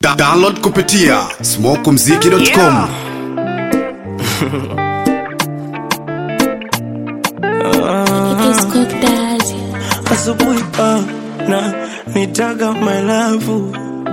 Da download kupitia smokumziki.com asubuhi na nitaga my love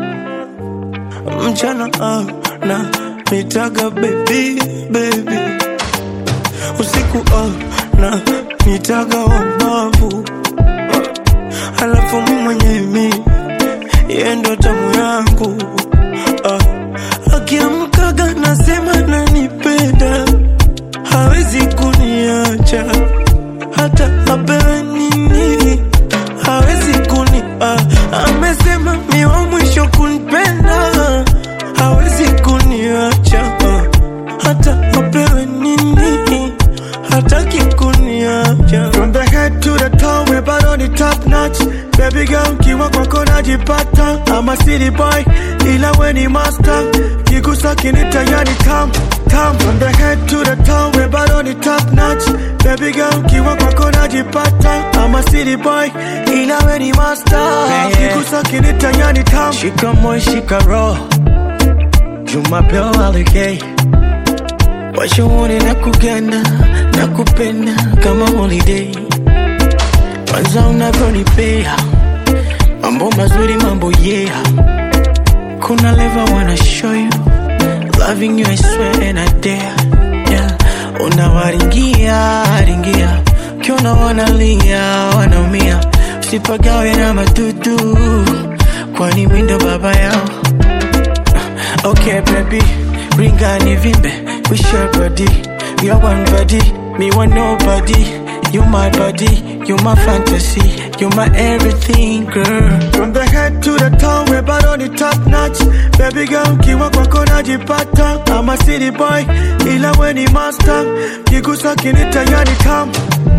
mchana ah, na nitaga baby baby usiku ah, na nitaga wabavu halafu mi mwenye mi yeye ndo tamu yangu ah, akiamkaga nasema nanipenda hawezi kuniacha hata apewe nini hawezi kuni ah, amesema mi wa mwisho kunipenda hawezi kuniacha ah, hata apewe nini hataki kuniacha From the head to the toe, we bado ni top notch. Baby girl, kiwa kwako najipata. I'm a city boy, ila we ni master. Kigusa kinita yani tam tam. From the head to the toe, we bado ni top notch. Baby girl, kiwa kwako najipata. I'm a city boy, ila we ni master. Kigusa kinita yani tam. shika moyo shika roho jumapeo alegei washauri na kuganda na kupenda kama holiday kwanza unavyonipea mambo mazuri mambo yeah kuna leva wanna show you loving you I swear and I dare yeah unawaringia ringia ukiona wanalia wanaumia usipagawe na madudu kwani mindo baba yao Okay, baby, ring on vimbe. We share body. We are one body. Me want nobody. You my body. You my fantasy. You my everything, girl. From the head to the toe, we bado ni top notch. Baby girl, kiwa kwako najipata. I'm a city boy, ila we ni master. Kigusa kinita yani tam.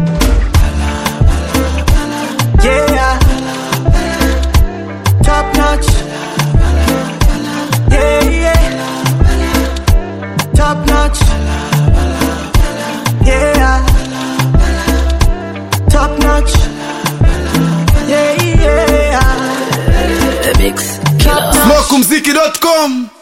Yeah. Top notch. Yeah, yeah. Top notch. Yeah. Top notch. Yeah, yeah. The Mix Killer. smokumziki.com